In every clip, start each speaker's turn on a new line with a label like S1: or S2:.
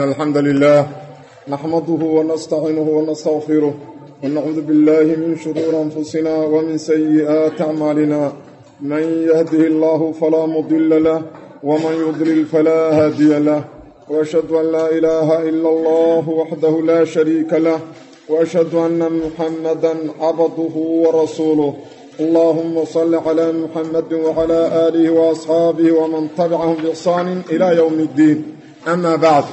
S1: الحمد لله نحمده ونستعينه ونستغفره ونعوذ بالله من شرور أنفسنا ومن سيئات أعمالنا من يهده الله فلا مضل له ومن يضلل فلا هادي له وأشهد أن لا إله إلا الله وحده لا شريك له وأشهد أن محمدا عبده ورسوله اللهم صل على محمد وعلى آله وأصحابه ومن تبعهم بإحسان إلى يوم الدين أما بعد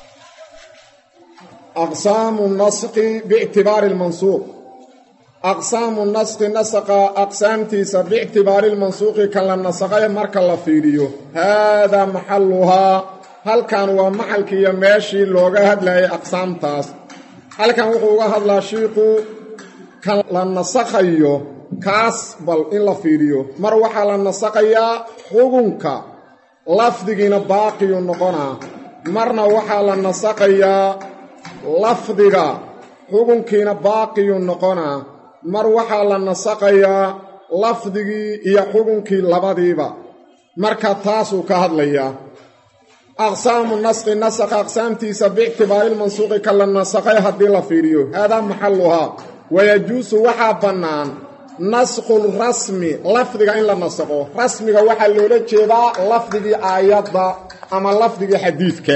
S1: أقسام النسق باعتبار المنسوق أقسام النسق نسق أقسامتيس باعتبار المنسوق كلا نسقية مركا لفيديو هذا محلها هل كان ومحلك يماشي لوغا هدلاي أقسام تاس هل كان وقوغا هدلا شيقو كلا نسقيو kaas bal in la fiiriyo mar waxaa la nasaqayaa xugunka lafdigiina baaqiyu noqonaa marna waxaa la nasaqayaa lafdiga xugunkiina baaqiyu noqonaa mar waxaa la nasaqayaa lafdigii iyo xugunkii labadiiba marka taasuu ka hadlayaa aqsaamu nasqi nasaqa aqsaamtiisa biictibaarilmansuuqi ka la nasaqay haddii la fiiriyo haadaa maxalluhaa wayajuusu waxaa bannaan nasqul rasmi lafdiga in la nasaqo rasmiga waxaa loola jeedaa lafdigii aayadda ama lafdigii xadiidka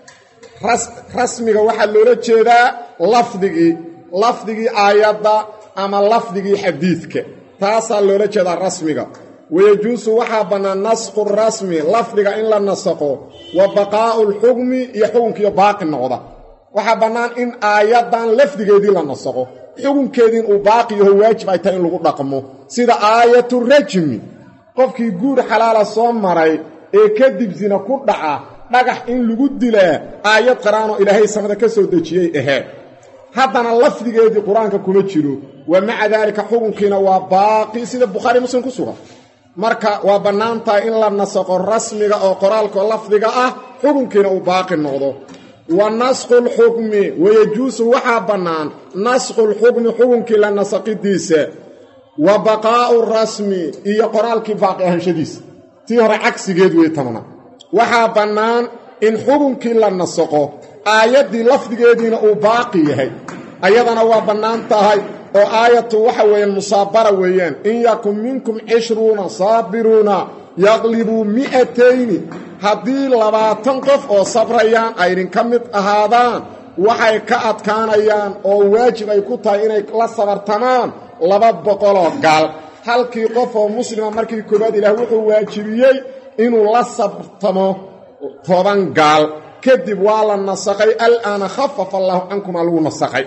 S1: rasmiga waxaa loola jeedaa lafdigii lafdigii aayadda ama lafdigii xadiidka taasaa loola jeedaa rasmiga wayajuusu waxaa bannaan nasqu rasmi lafdiga in la nasaqo wa baqaa'u lxukmi iyo xukunkiiyo baaqi noqda waxaa bannaan in aayaddan lafdigeedii la nasaqo xukunkeediin uu baaqi yaho waajib ay tahay in lagu dhaqmo sida aayatu rajmi qofkii guur xalaala soo maray ee kadib sina ku dhaca dhagax in lagu dilaa aayad qaraanoo ilaahay samada ka soo dejiyey ahee haddana lafdigeedii qur-aanka kuma jiro wa maca daalika xukunkiina waa baaqi sida bukhaari muslim ku sugan marka waa bannaan tahay in la nasaqo rasmiga oo qoraalkao lafdiga ah xukunkiina uu baaqi noqdo wa nasqu lxukmi wayajuusu waxaa bannaan nasqu lxukmi xukunkii la nasaqidiisa wa baqaa'u rasmi iyo qoraalkii baaqi ahanshadiisa tii hore cagsigeed wey tamna waxaa bannaan in xukunkii la nasaqo aayaddii lafdigeediina uu baaqi yahay ayadana waa bannaan tahay oo aayatu waxa weeyaan musaabara weeyaan in yakun minkum cishruuna saabiruuna yaqlibuu mi'atayni haddii labaatan qof oo sabrayaan ay idinka mid ahaadaan waxay ka adkaanayaan oo waajib ay ku tahay inay la sabartamaan laba boqoloo gaal halkii qof oo muslima markii koowaad ilaah wuxuu waajibiyey inuu la sabartamo toban gaal kadib waa la nasaqay alaana khafafa allaahu cankumaa lagu nasaqay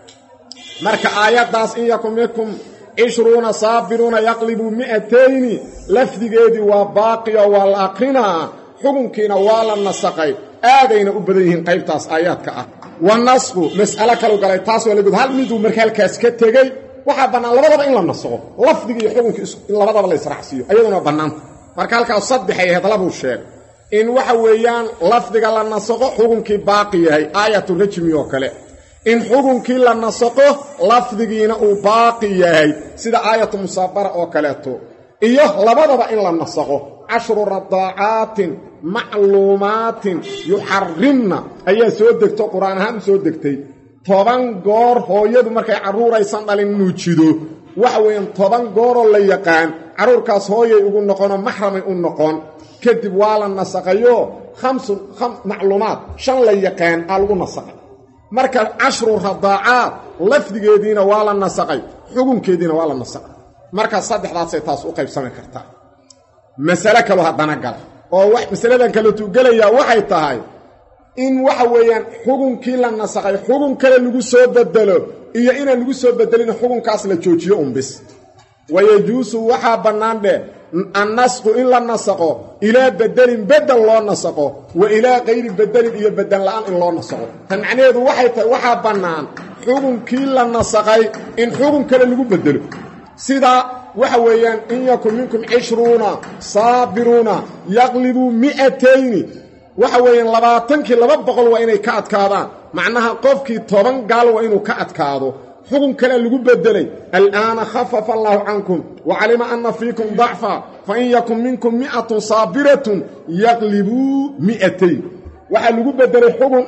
S1: marka aayaddaas in yakun minkum cishruuna saabiruuna yaqlibuu mi'atayni lafdigeedii waa baaqiyo waa la aqrinaa xukunkiina waa la nasaqay aadayna u badan yihiin qaybtaas aayaadka ah wa nasqu mas'alo kalu galay taas waa lagood hal miduu marka halkaas ka tegey waxaa bannaan labadaba in la nasaqo lafdigii iyo xukunkii in labadaba la israacsiiyo ayaduna bannaanta marka halkaas saddexay ahayd labuu sheegay in waxa weeyaan lafdiga la nasaqo xukunkii baaqi yahay aayatu rajmi oo kale in xukunkii la nasaqo lafdigiina uu baaqi yahay sida aayatu musaabara oo kaleeto iyo labadaba in la nasaqo cashru radaacaatin macluumaatin yuxarimna ayaa soo degto qur-aan ahaan u soo degtay toban goor hooyadu markay carruuraysan dhalin nuujido waxa weeyaan toban gooroo la yaqaan carruurkaas hooyay ugu noqonoo maxramay u noqon kadib waa la nasaqayo khamsun macluumaad shan la yaqaan aa lagu nasaqay marka cashru radaacaad lafdigeediina waa la nasaqay xukunkeediina waa la nasaqay marka saddexdaasay taas u qaybsami kartaa masale kaloo haddana gala oo masaladan kaleetu gelayaa waxay tahay in waxa weeyaan xukunkii la nasaqay xukun kale lagu soo bedelo iyo inaan lagu soo bedelin xukunkaas la joojiyo unbis wayajuusu waxaa bannaan dheh annasqu in la nasaqo ilaa bedelin bedel loo nasaqo wa ilaa kayri bedelin iyo bedel la'aan in loo nasaqo tan macnaheedu waxay tahay waxaa bannaan xukunkii la nasaqay in xukun kale lagu bedelo sida waxa weeyaan in yakun minkum cishruuna saabiruuna yaqlibuu mi'atayni waxa weeyaan labaatankii laba boqol waa inay ka adkaadaan macnaha qofkii toban gaal waa inuu ka adkaado xukun kalea lagu bedelay al'aana khafafa allaahu cankum wa calima anna fiikum dacfa fain yakun minkum mi'atun saabiratun yaqlibuu mi'atayn waxaa lagu bedelay xugun ah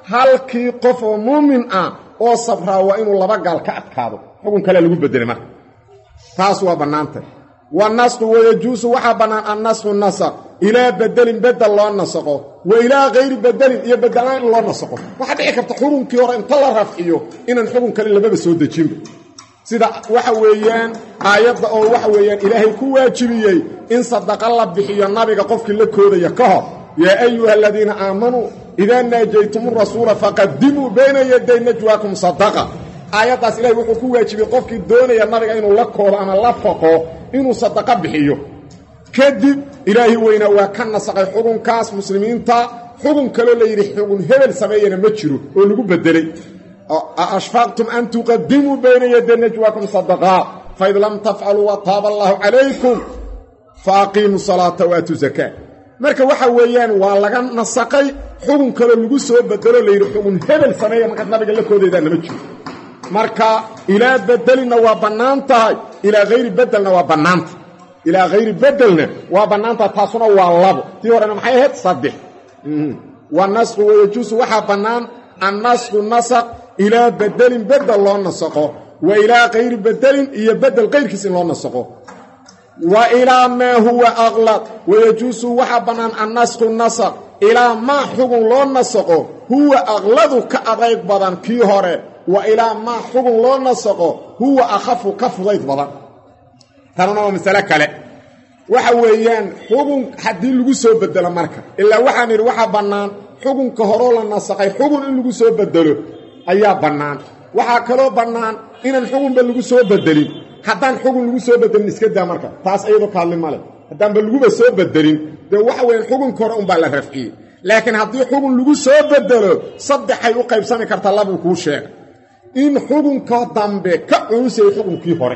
S1: halkii qof oo muumin ah oo sabraa waa inuu laba gaal ka adkaado xukun kalea lagu bedelay marka taas waa bannaantay wanasqu wayajuusu waxaa bannaan annasqu nasaq ilaa bedelin bedel loo nasaqo wa ilaa hayri bedelin iyo bedelaan in loo nasaqo waxaa dhici karta xukunkii hore inta la rafciyo inaan xukun kale lababa soo dejinba sida waxa weeyaan aayadda oo waxa weeyaan ilaahay ku waajibiyey in sadaqa la bixiyo nabiga qofkii la koodaya ka hor yaa ayuha aladiina aamanuu idaa naajaytum rasuula faqadimuu bayna yaday najwaakum sadaqa aayaddaas ilahay wuxuu ku waajibiyey qofkii doonaya nabiga inuu la koodo ama la faqo inuu sadaqo bixiyo kadib ilaahi weynaa waa ka nasaqay xukunkaas muslimiinta xukun kaloo la yidhi xukun hebel sameeyana ma jiro oo lagu bedelay ashfaqtum an tuqadimuu bayna yaday najwaakum sadaqaa faid lam tafcaluu wataaba allaahu calaykum fa aqiimuu salaata waatuu zakaa marka waxa weeyaan waa laga nasaqay xukun kaloo lagu soo bedelo layidhi xukun hebel sameeya markaad nabiga la koodaydaana ma jiro marka ilaa bedelinna waa bannaan tahay ilaa hayri bedelna waa bannaanta ilaa hayri bedelna waa bannaan tahay taasuna waa labo tii horena maxay ahayd saddex wanasqu wayajuusu waxaa bannaan annasqu nasaq ilaa bedelin bedel loo nasaqo wa ilaa kayri bedelin iyo bedel kayrkiis in loo nasaqo wa ilaa maa huwa aqlad wayajuusu waxaa bannaan annasqu nasaq ilaa maa xugun loo nasaqo huwa aqladu ka adayg badan kii hore wa ilaa maa xugun loo nasaqo huwa akhafu ka fudayd badan tanuna waa masale kale waxa weeyaan xugun haddii lagu soo bedelo marka ilaa waxaan idhi waxaa bannaan xugunka horoo la nasaqay xugun in lagu soo bedelo ayaa bannaan waxaa kaloo bannaan inaan xugunba lagu soo bedelin haddaan xugun lagu soo bedelin iska daa marka taas iyadoo kaadli male haddaanba laguba soo bedelin dee waxa weeyaan xugunka hore unbaa la rafciyey laakiin haddii xugun lagu soo bedelo saddexay u qaybsami kartaa labuu kuu sheegay in xugunka dambe ka culusayay xukunkii hore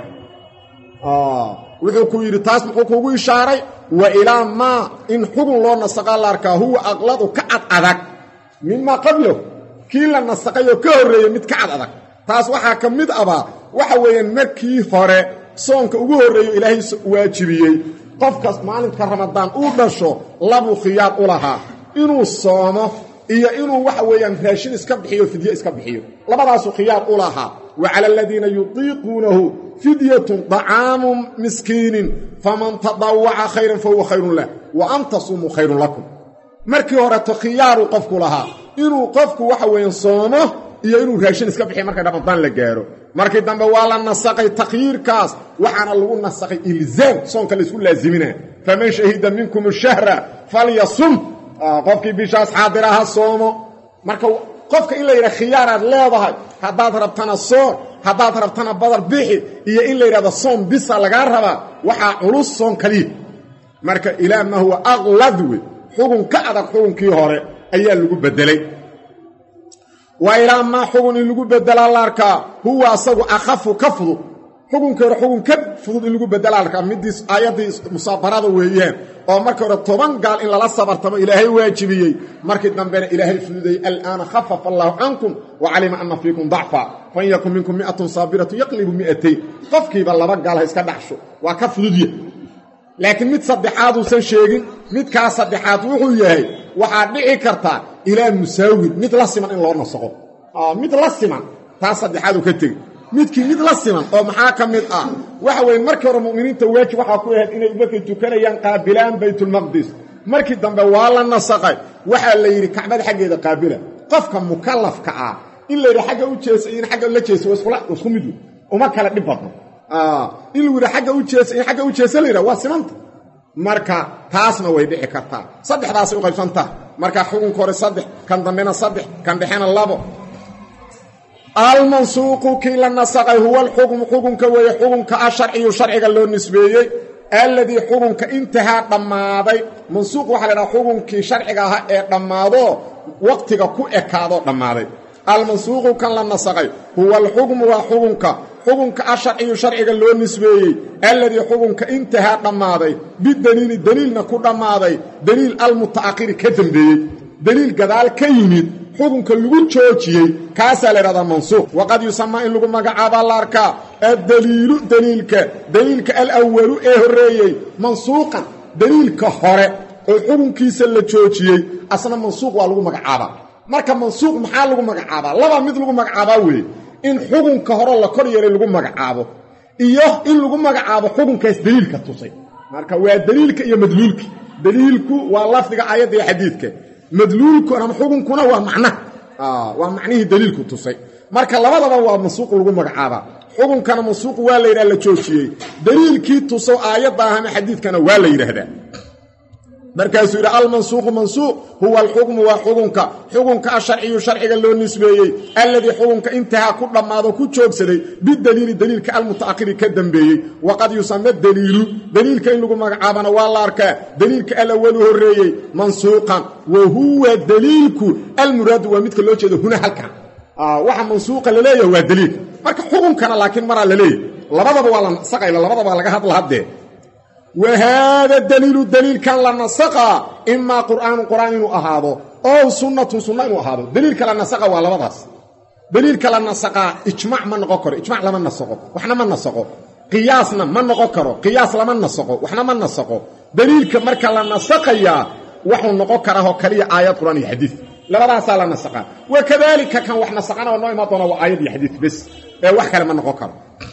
S1: wuxuu ku yidhi taas muxuu kuugu ishaaray wa ilaa maa in xugun loo nasaqaa la arkaa huwa aqladu ka cad adag mimaa qablahu kii la nasaqay oo ka horreeyey mid ka cad adag taas waxaa ka mid abaa waxa weeyaan markii hore soonka ugu horreeyo ilaahay waajibiyey qofkaas maalinka ramadaan uu dhasho labuu khiyaar u lahaa inuu soomo iyo inuu waxa weeyaan raashin iska bixiyo fidye iska bixiyo labadaasuu khiyaar u lahaa wa cala aladiina yutiiquunahu fidyatun dacaamu miskiinin faman tadawaca khayran fa huwa khayrun lah wa an tasumuu khayrun lakum markii horeto khiyaaruu qofku lahaa inuu qofku waxa weeyaan soomo iyo inuu raashin iska bixiyo markay ramadaan la gaaro markii dambe waa la nasaqay takhyiirkaas waxaana lagu nasaqay ilzaam soonka laysku laasimina faman shahida minkum shahra falyasum qofkii bishaas xaadira ha soomo marka qofka in la yidhaha khiyaaraad leedahay haddaad rabtana soon haddaad rabtana badar bixi iyo in la yidhahdo soon bisa lagaa rabaa waxaa culus soon kaliya marka ilaa maa huwa aqlad wey xugun ka adag xugunkii hore ayaa lagu bedelay wa ilaa maa xugun in lagu bedelaa la arkaa huwa asagu akhafu ka fudud xukunkii hore xugun ka fudud in lagu bedelaa la arkaa middii aayaddii musaabarada weeyaan oo markii hore toban gaal in lala sabartamo ilaahay waajibiyey markii dambena ilaahay fududayey alaana khafafa allaahu cankum wa calima anna fiikum dacfa fain yakun minkum mi'atun saabiratu yaqlibu mi'atayn qofkiiba laba gaal ha iska dhaxsho waa ka fududya laakiin mid saddexaad uusan sheegin midkaa saddexaad wuxuu yahay waxaad dhici kartaa ilaa musaawin mid la siman in loo nasaqo mid la siman taas saddexaad uu ka tegi midkii mid la siman oo maxaa ka mid ah waxa weeye markii hore mu'miniinta waajib waxaa ku ahayd inay markay tukanayaan qaabilaan baytulmaqdis markii dambe waa la nasaqay waxaa la yidhi kacbada xaggeeda qaabila qofka mukallafka ah in la yidhi agga u jeesa in agga la jeesa isku mid uma kala dhib badno in lagu yidhi agga u jeesa in agga u jeesa la yidhaha waa simanta marka taasna way dhici kartaa saddexdaasay u qaybsantaha marka xukunka hore saddex kan dambena saddex kan dhexena labo almansuuqu kii la nasaqay huwa alxukmu xukunka weeye xukunka ah sharciyu sharciga loo nisbeeyey alladii xukunka intahaa dhammaaday mansuuq waxaa la dhaha xukunkii sharciga ahaa ee dhammaado waqtiga ku ekaadoo dhammaaday almansuuqu kan la nasaqay huwa alxukmu waa xukunka xukunka ah sharciyu sharciga loo nisbeeyey alladii xukunka intahaa dhammaaday bidaliili deliilna ku dhammaaday deliil almuta'akhiri ka dembeeyey deliil gadaal ka yimid xukunka lagu joojiyey kaasaa la ydhahdaa mansuuq waqad yusamaa in lagu magacaabaa la arkaa addaliilu deliilka deliilka alawalu ee horreeyey mansuuqan deliilka hore oo xukunkiisa la joojiyey asna mansuuq waa lagu magacaabaa marka mansuuq maxaa lagu magacaabaa laba mid lagu magacaabaa weeye in xukunka hore la kor yeelay lagu magacaabo iyo in lagu magacaabo xukunkaas daliilka tusay marka waa daliilka iyo madluulka daliilku waa lafdiga aayadda iyo xadiidka madluulku ama xukunkuna waa macnaha waa macnihii daliilku tusay marka labadaba waa mansuuq lagu magacaabaa xukunkana mansuuq waa la yidhaha la joojiyey daliilkii tuso aayadda ah ama xadiidkana waa la yidhaahdaa markaasuu yidhi almansuuqu mansuuq huwa alxukmu waa xukunka xukunka asharciyu sharciga loo nisbeeyey alladii xukunka intahaa ku dhammaado ku joogsaday bidaliili daliilka almuta'akhiri ka dambeeyey waqad yusama daliilu daliilka in lagu magacaabana waa la arkaa daliilka alawalu horreeyey mansuuqan wa huwa daliilku almuraadu waa midka loo jeedo huna halkan waxa mansuuqa laleeyahay waa daliilka marka xukunkana laakiin maraa laleeyahy labadaba waa la nasaqayla labadaba laga hadla haddee wa haada daliilu daliilkan la nasaqaa imaa qur'aanu qur'aan inuu ahaado ow sunnatun sunna inuu ahaado daliilka la nasaqa waa labadaas daliilka la nasaqaa ijmac ma noqon karo ijmac lama nasaqo waxna ma nasaqo qiyaasna ma noqon karo qiyaas lama nasaqo waxna ma nasaqo daliilka marka la nasaqayaa waxuu noqon karaahoo kaliya aayad qur'aan iyo xadiid labadaasaa la nasaqaa wa kadaalika kan wax nasaqana oo noo imaan doona waa aayad iyo xadiid bes ee wax kale ma noqon karo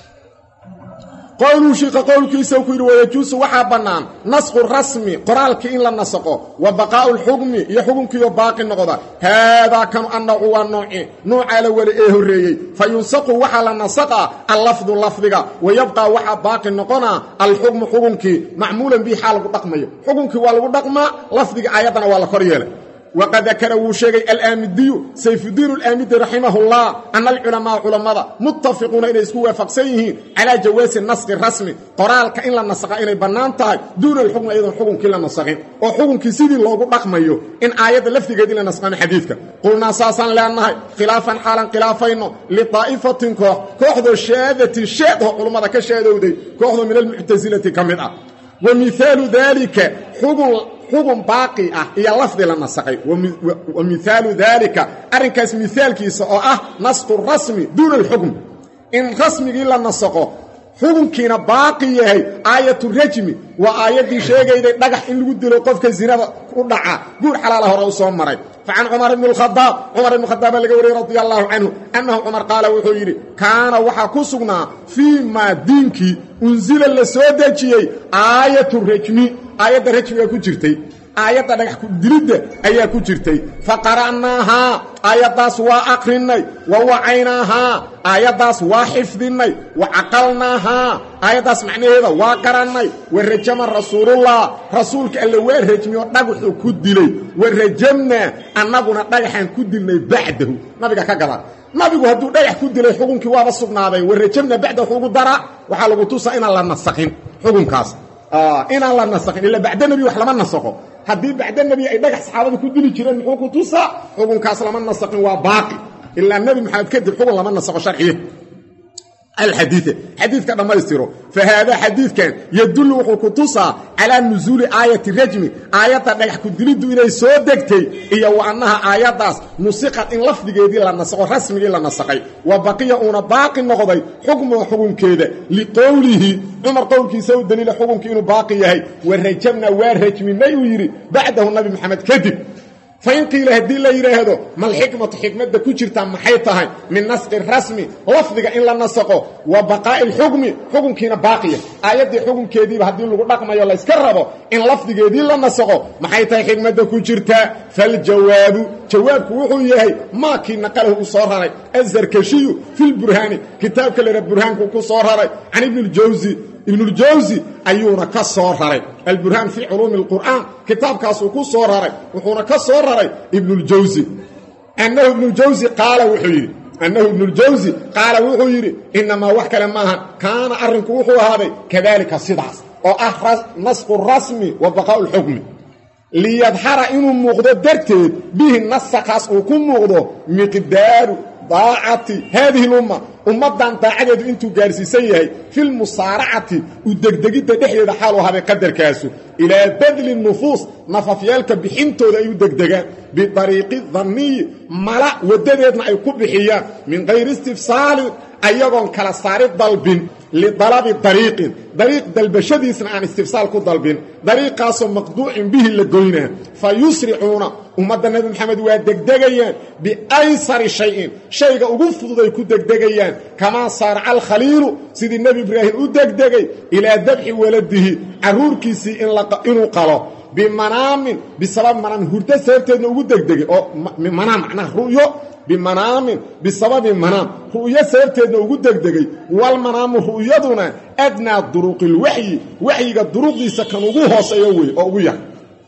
S1: qowluu shiika qowlkiisa ku yidhi wayajuusu waxaa bannaan nasqu rasmi qoraalkii in la nasaqo wa baqaa'u lxukmi iyo xukunkiioo baaqi noqda haadaa kanu annacu waa nooci nuucaa la weli ee horreeyey fa yunsaqu waxaa la nasaqaa allafdu lafdiga wa yabqaa waxaa baaqi noqonaa alxukmu xukunkii macmuulan bihi xaa lagu dhaqmayo xukunkii waa lagu dhaqmaa lafdiga aayaddana waa la kor yeelay waqad dakara wuu sheegay alaamidiyu sayfudiin alaamidi raximahullah ana alculamaaa culammada muttafiquuna inay isku waafaqsan yihiin calaa jawaasi nasqi rasmi qoraalka in la nasaqa inay bannaan tahay duuna alxukmi ayadoon xukunkii la nasaqin oo xukunkii sidii loogu dhaqmayo in aayadda lafdigeedii la nasqano xadiidka qulnaa saasaan leenahay khilaafan xaalan khilaafayno lidaa'ifatin koox kooxdoo shaadatin sheed oo culummada ka sheedowday kooxdoo min almuctasilati ka mid ah wa mihaalu daalika xugun xugun baaqi ah iyo lafdi la nasaqay wa mihaalu daalika arrinkaas mihaalkiisa oo ah nasqu rasmi duuna alxukm in rasmigii la nasaqo xukunkiina baaqi yahay aayatu rajmi waa aayaddii sheegayday dhagax in lagu dilo qofka zinada u dhaca guur xalaala hore u soo maray facan cumar ibni alkhadaab cumar ibni khadaaba laga wariyey radia allaahu canhu annahu cumar qaala wuxuu yidhi kaana waxaa ku sugnaa fii maa diinkii unsila la soo dejiyey aayatu rajmi aayadda rajmiga ku jirtay aayadda dhagax dilidda ayaa ku jirtay fa qara'naahaa aayaddaas waa aqrinnay wa wacaynaahaa aayaddaas waa xifdinnay wa caqalnaahaa aayaddaas macnaheeda waa garannay wa rajama rasuulullah rasuulka alle waa rajmiyoo dhagaxuu ku dilay wa rajamnaa annaguna dhagaxaan ku dilnay bacdahu nabiga ka gada nabigu hadduu dhagax ku dilay xukunkii waaba sugnaaday wa rajamna bacdahu ugu dara waxaa lagu tusaa inaan la nasaqin xukunkaas inaan la nasaqin ila bacda nebi wax lama nasaqo haddii bacda nebi ay dhagax saxaabada ku dili jireen muxuu ku tusaa xukunkaas lama nasaqin waa baaqi ilaa nebi maxamed kadib xukun lama nasaqo sharciye alxadiia xadiidka dhammaystiro fa haadaa xadiidkan yadullu wuxuu ku tusaa calaa nusuuli aayati rajmi aayadda dhagax ku diliddu inay soo degtay iyo wa annaha aayaddaas nusiqad in lafdigeedii la nasaqo rasmigii la nasaqay wa baqiya uuna baaqi noqday xukmuga xukunkeeda liqowlihi cumar qowlkiisa u daliila xukunkii inuu baaqi yahay wa rajabna waa rajminay uu yidhi bacdahu nabi maxamed kadib fain qiila haddii la yidhaahdo malxikmatu xikmadda ku jirtaa maxay tahay min nasqi rasmi lafdiga in la nasaqo wa baqaa'i alxukmi xukunkiina baaqiya aayaddii xukunkeediiba haddii lagu dhaqmayo layska rabo in lafdigeedii la nasaqo maxay tahay xikmadda ku jirtaa faljawaabu jawaabku wuxuu yahay maakii naqalahu u soo raray azarkashiyu filburhaani kitaabka lera burhaanku ku soo raray can ibni ljawsi ibnuljawsi ayuuna ka soo raray alburhaan fii culuumi alqur'aan kitaabkaasuu ku soo raray wuxuuna ka soo raray ibnuljawsi annahu ibnuljawsi qaala wuxuu yidhi annahu ibnuljawsi qaala wuxuu yidhi innamaa wax kale maahan kaana arrinku wuxuu ahaaday kadaalika sidaas oo ah nasqu rasmi wa baqaa'u lxukmi liyadhara inuu muuqdo darteed bihi nasakaas uu ku muuqdo miqdaaru daacati haadihi lumma ummaddan daacadeedu intuu gaarsiisan yahay filmusaaracati u degdegidda dhexdeeda xaaluu haday qadarkaasu ilaa badli nufuus nafafyaalka bixintooda ay u degdegaan bidariiqi danniyi mala waddadeedna ay ku bixiyaan min kayri istifsaalin ayagoon kala saari dalbin lidalabi dariiqin dariiq dalbashadiisna aan istifsaal ku dalbin dariiqaasoo maqduucin bihi la goynaa fa yusricuuna ummadda nebi maxamed waa degdegayaan biaysari shayin shayga ugu fududay ku degdegayaan kamaa saaraca alkhaliilu sidii nebi ibraahim u degdegay ilaa dabxi waladihi carruurkiisii inuu qalo bimanaamin bisabab manaamin hurdo sababteedna ugu degdegay oo manaam macnaha ru'yo bimanaamin bisababi manaam ru'yo sababteedna ugu degdegay walmanaamu ru'yaduna adnaa duruqilwaxyi waxyiga duruqdiisa kan ugu hooseeyo wey oo ugu yar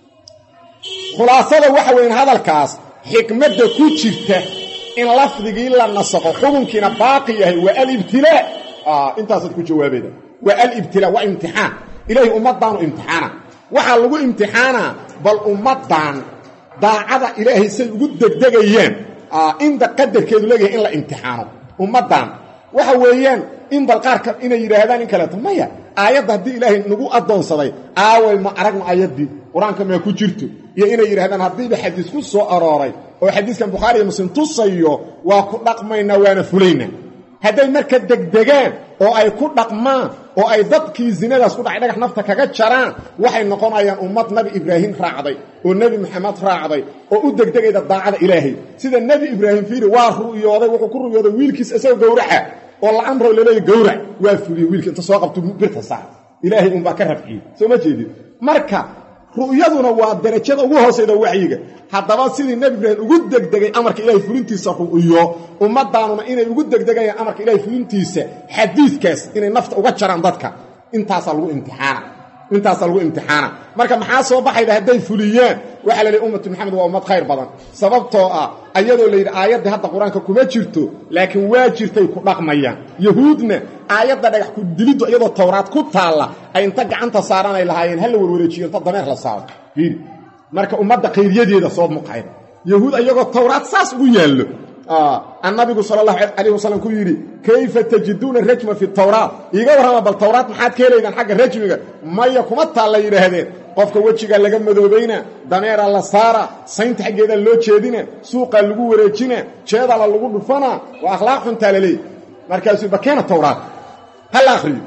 S1: khulaasada waxa weyn hadalkaas xikmadda ku jirta in lafdigii la nasaqo xukunkiina baaqi yahay waa alibtilaa intaasaad ku jawaabayda waa alibtilaa waa imtixaan ilaahay ummaddaanu imtixaana waxaa lagu imtixaanaa bal ummaddan daacada ilaahay say ugu degdegayaan inta qadarkeedu leeyahay in la imtixaano ummaddan waxa weeyaan in bal qaarka inay yidhaahdaan in kaleeto maya aayadda haddii ilaahay nagu addoonsaday aaway ma aragna aayaddii qur-aanka maa ku jirto iyo inay yidhahdaan haddiiba xadiis ku soo arooray oo xadiiskan bukhaari iyo muslim tusayo waa ku dhaqmaynaa waana fulaynaa hadday marka degdegaan oo ay ku dhaqmaan oo ay dadkii zinadaas ku dhacay dhagax nafta kaga jaraan waxay noqonayaan ummad nebi ibraahim raacday oo nebi maxamed raacday oo u degdegayda daacada ilaahay sida nebi ibraahim fiiri waa ru'yooday wuxuu ku ru'yooday wiilkiis isagoo gowraca oo la amro laleeya gowrac waa fuliyey wiilka inta soo qabto birta saar ilaahay unbaa ka rafciyey soo ma jeedid marka ru'yaduna waa darajada ugu hoosayda waxyiga haddaba sidii nebi ibraahim ugu degdegay amarka ilahay fulintiisa ru'yo ummadaanuna inay ugu degdegayaan amarka ilahay fulintiisa xadiidkaas inay nafta uga jaraan dadka intaasaa lagu imtixaana intaasaa lagu imtixaana marka maxaa soo baxayda hadday fuliyaan waxaa la lehy ummatu maxamed waa ummad khayr badan sababtoo ah ayadoo layidhi aayaddii hadda qur-aanka kuma jirto laakiin waa jirtay ku dhaqmayaan yahuudna aayadda dhagax ku diliddu iyadoo towraad ku taalla ay inta gacanta saaranay lahaayeen hala warwareejiyo inta dameer la saaro fiiri marka ummadda khayryadeeda soo muqayda yahuud ayagoo towraad saas ugu yaallo annabigu sala allahu calayh wasalam ku yidhi kayfa tajiduuna rajma fi tawraat iiga warrama bal towraad maxaad ka helaydaan xagga rajmiga maya kuma taalla yidhaahdeen qofka wejiga laga madoobayna dameera la saara saynta xaggeeda loo jeedina suuqaa lagu wareejina jeedala lagu dhufanaa waa akhlaaq xuntaa la leey markaasuu bakeena towraad hala akhriyo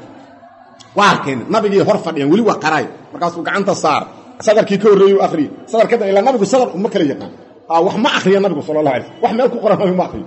S1: waa arkeen nabigii hor fadhiyaan weli waa qaraay markaasuu gacanta saar sadarkii ka horreeyey akhriye sadar ka dambe ilaa nabigu sadar uma kala yaqaan wax ma akriya nabigu sala allah alay sl wax meel ku qoran nabigu ma akriyo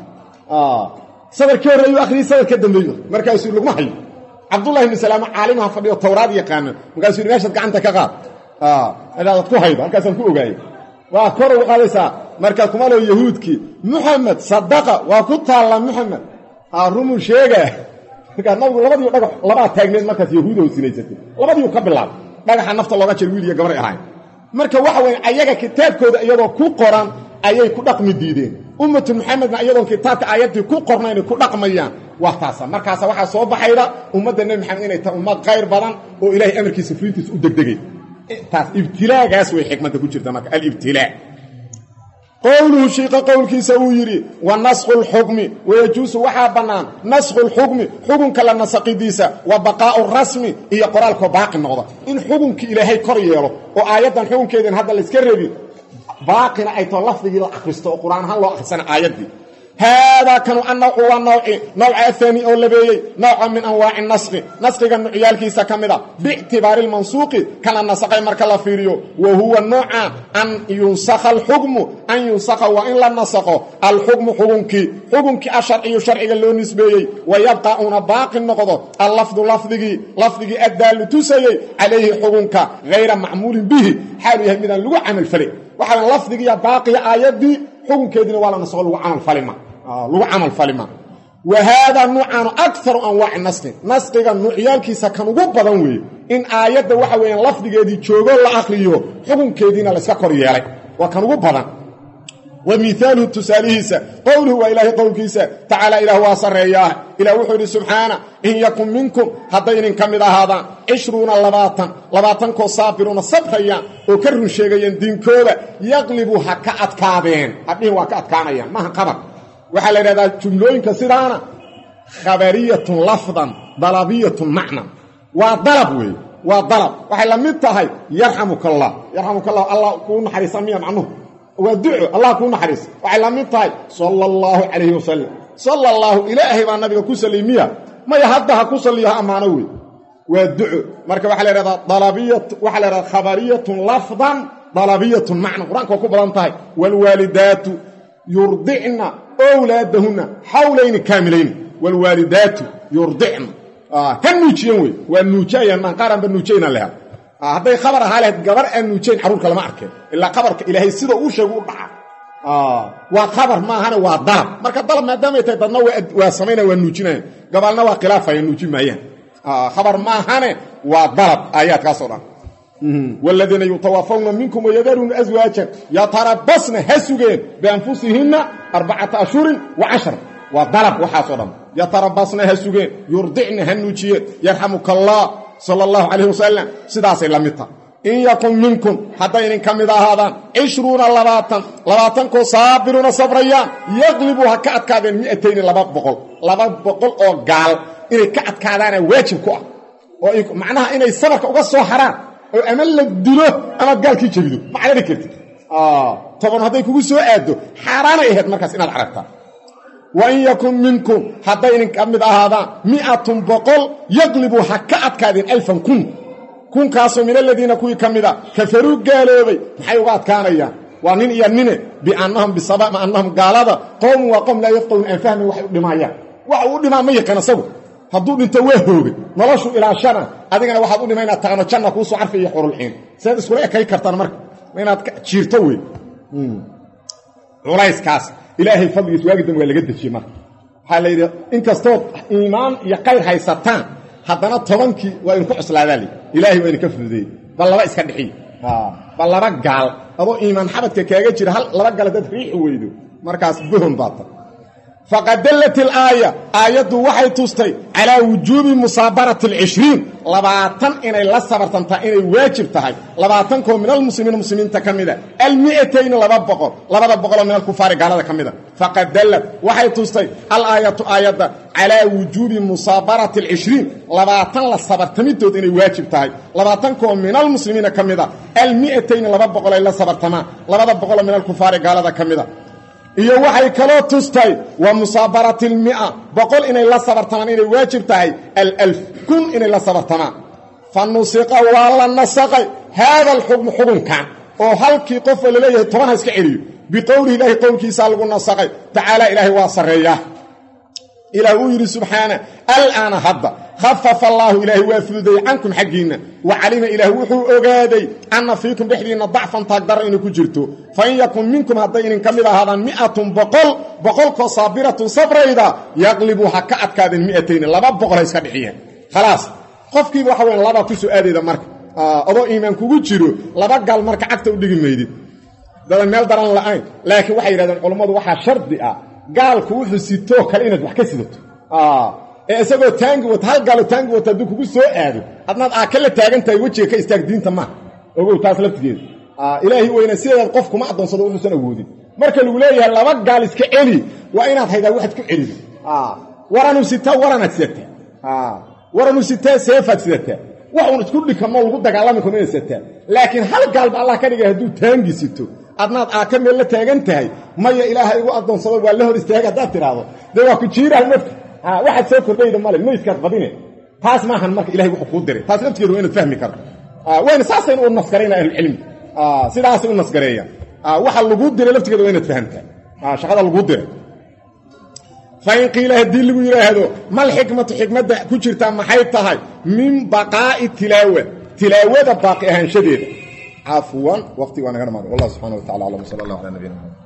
S1: sadar ka horreeyu akhriyey sadar ka dambeeyu markaasuu laguma hayo cabdullahi ibni salaamo caalimaha fadhiyo towraad yaqaana markaasuu yidhi meeshaad gacanta ka qaad meeshaadaad ku haydo halkaasaan ku ogaayey waa kor ugu qaadaysaa markaad kuma leo yahuudkii muxamed sadaqa waa ku taalla muxamed rumuu sheega markaa nabigu labadiiu dhagax labaa taagneed markaas yahuudo sinaysatay labadiiu ka bilaabay dhagaxa nafta looga jir wiil iyo gabray ahayn marka waxa weya ayaga kitaabkooda iyadoo ku qoran ayay ku dhaqmi diideen ummatu maxamedna iyadoon kitaabka aayaddii ku qornaynay ku dhaqmayaan waa taasa markaasa waxaa soo baxayda ummadda nebi maxamed inay tahay ummad khayr badan oo ilaahay amarkiisa fulintiisa u degdegay taas ibtilaagaas way xikmadda ku jirta marka alibtilaa qowluhu shiiqa qowlkiisa uu yidhi wa nasqu lxukmi wayajuusu waxaa bannaan nasqu lxukmi xukunka la nasaqidiisa wa baqaa'u rasmi iyo qoraalkoo baaqi noqda in xukunkii ilaahay kor yeelo oo aayaddan xukunkeedin hadda layska rebi baaqina ay tao lafdigii la akhristo oo qur-aan ahaan loo akhrisana aayaddii haadaa kanu annawcu waa nawci nawca ahaani oo labeeyey nawca min anwaaci naskhi naskhiga nucyaalkiisa ka mid a biictibaari lmansuuqi kala nasaqay marka la fiiriyo wa huwa nooca an yunsakha alxukmu an yunsakha waa in la nasaqo alxukmu xukunkii xukunkii asharciyu sharciga loo nisbeeyey wa yabqa uuna baaqi noqdo allafdu lafdigii lafdigii addaallu tusayey calayhi xukunka hayra macmuulin bihi xaalu yahay midaan lagu camalfalay waxaa lafdigiiya baaqiya aayaddii xukunkeediina waa la nasaqo lagu camalfalima lagu camal falima wa haadaa nuucaanu akaru anwaaci naski naskiga nuucyaalkiisa kan ugu badan weeye in aayadda waxa weeyaan lafdigeedii joogo la akriyo xukunkeediina layska kor yeelay waa kan ugu badan wa miaaluhu tusaalihiisa qowluhu waa ilaahay qowlkiisa tacaala ilaah waa sarreeyaah ilah wuxuu idhi subxaana in yakun minkum hadday idin ka mid ahaadaan cishruuna labaatan labaatankoo saabiruuna sabrayaan oo ka run sheegayaan diinkooda yaqlibu ha ka adkaadeen hadhihin waa ka adkaanayaan maaha qabar waxaa la yidhahdaa jumlooyinka sidaana khabariyatun lafdan dalabiyatun macnan waa dalab weeye waa dalab waxay la mid tahay yarxamuka allah yarxamuka allah allah kuu naxariisa miya macnuhu waa duco allah kuu naxariisa waxay la mid tahay sala allahu calayhi wasalam sala allaahu ilaahay baa nabiga ku salay miya maya hadda ha ku salliyo ha ammaano wey waa duco marka waxaa la yhahdaa dalabiyat waxaa la yhahdaa khabariyatun lafdan dalabiyatun macna qur-aanka waa ku badan tahay waalwaalidaatu yurdicna wlaadahunna xawlayni kaamilayni waalwaalidaatu yurdicna ha nuujiyan wey waa nuujayaan maan qaaraanba nuujayna leha hadday khabar ahaa lahayd gabar aan nuujayn carruurka lama arkeen ilaa khabarka ilaahay sida uu sheegu u dhaca waa khabar maahane waa dalab marka dalab maadaamay tahay dadna waa samaynaya waa nuujinayan gabalna waa khilaafaya nuujin maayaan khabar maahane waa dalab aayaadkaasoo dhan wladiina yutawafawna minkum wayadaruuna aswaajan yatarabasna ha sugeen bianfusihinna arbacata ashhurin wa cashra waa dalab waxaasoo dhan yatarabasna ha sugeen yurdicna ha nuujiyeen yarxamuka allah sala allahu calayh wasalam sidaasay la mid taha in yakun minkum hadday idin ka mid ahaadaan cishruuna labaatan labaatankoo saabiruuna sabrayaan yaqlibu ha ka adkaadeen mi'atayni laba boqol laba boqol oo gaal inay ka adkaadaana waajib ku ah oo macnaha inay sabarka uga soo haraan oo ama la dilo amaad gaalkii jebido ma carari kartid toban hadday kugu soo aaddo xaaraanay ahayd markaas inaad carartaa wa in yakun minkum hadday idin ka mid ahaadaan mi'atun boqol yaqlibu ha ka adkaadeen alfan kun kunkaasoo min aladiina kuwii ka mida kafaruu gaaloobay maxay uga adkaanayaan waa nin iyo nine biannahum bisabab annahum gaalada qowmun waa qowm laa yafqahuun aan fahmin waxay u dhimaayaan waxa uu dhimaa ma yaqaan asagu hadduu dhinto waa hoogay noloshu ilaashana adigana waxaad u dhima inaad taqano janna kuusoo carfi iyo xurulciin siaad iskula ekay kartaan marka inaad jiirto wey culayskaas ilaahay fadligiis waagi dambe waa laga dejiyey marka waxaa la yidhi inkastood iimaan iyo qayr haysataan haddana tobankii waa idinku cuslaadaa li ilaahay waa idinka fududeeyey bal laba iska dhixiy bal laba gaal adoo iimaan xabadka kaaga jira hal laba gaal dad riixi weydo markaas bohon baata faqad dallat ilaaya aayaddu waxay tustay calaa wujuubi musaabarati alcishriin labaatan inay la sabartantaa inay waajib tahay labaatankoo min almuslimiina muslimiinta ka mida almi'atayni laba boqol labada boqoloo min alkufaari gaalada ka mida faqad dallat waxay tustay alaayatu aayadda calaa wujuubi musaabarati alcishriin labaatan la sabartamidood inay waajib tahay labaatankoo min almuslimiina ka mida almi'atayni laba boqol ay la sabartamaan labada boqoloo min alkufaari gaalada ka mida iyo waxay kaloo tustay wa musaabarati almia boqol inay la sabartamaan inay waajib tahay alalf kun inay la sabartamaan fa nusiqa waa la nasaqay haada alxukmu xukunkan oo halkii qofoo laleeyahay toban ha iska celiyo biqowlihi ilaahi qowlkiisaa lagu nasaqay tacaala ilaahay waa sarreeyaa ilaah uu yidhi subxaana alaana hadda khafafa allaahu ilaahay waa fududeeyey cankum xaggiinna wa calima ilaah wuxuu ogaaday anna fiikum dhexdiinna dacfan taagdaro inay ku jirto fa in yakun minkum hadday idin ka mid ahaadaan mi'atun boqol boqolkoo saabiratun sabrayda yaqlibu ha ka adkaadeen mi'atayni laba boqol ha iska dhixiyeen khalaas qofkiiba waxa weyan labaa ku soo aadayda marka adoo iimaan kugu jiro laba gal marka cagta u dhigi maydid dadan meel daran la'ayn laakiin waxay yidhahdeen culammadu waxaa shardi ah gaalku wuxuu sitoo kale inaad wax ka sidato ee isagoo taangi wata hal gaalo taangi wata hadduu kugu soo aado adnaad aaka la taagan tahay wejiga ka istaag diinta maaha ogow taas laftigeeda ilaahi weyna sideedaad qof kuma addoonsado wuxuusan awoodin marka lagu leeyahay laba gaal iska celi waa inaad haydaa waxaad ku celido waranu sitaa waranaad sidataa waranu sitaa seefaad sidataa wax uun isku dhikamoo lagu dagaalami karo inaad sidataa laakiin hal gaalba allah ka dhigay hadduu taangi sito adnaad aaka meel la taagan tahay maya ilaaha igu addoonsado waa la hor istaaga haddaad tidhaahdo dee waa ku jiiraha mafka waxaad soo kordhayda male maydkaad badine taas maahan marka ilahay wuxuu kuu diray taas laftigeeda waa inaad fahmi karto wayna saasayna u nasgarayna ahlulcilmi sidaasay u nasgareeyaan waxa laguu diray laftigeeda waa inaad fahamtaa shaqada laguu diray fain qiila haddii lagu yidhaahdo mal xikmatu xikmadda ku jirtaa maxay tahay min baqaa'i tilaawa tilaawada baaqi ahaanshadeeda cafwan waqti waa naga dhamaaday wallah subxana wa tacala aclam sala allah ala nabiyina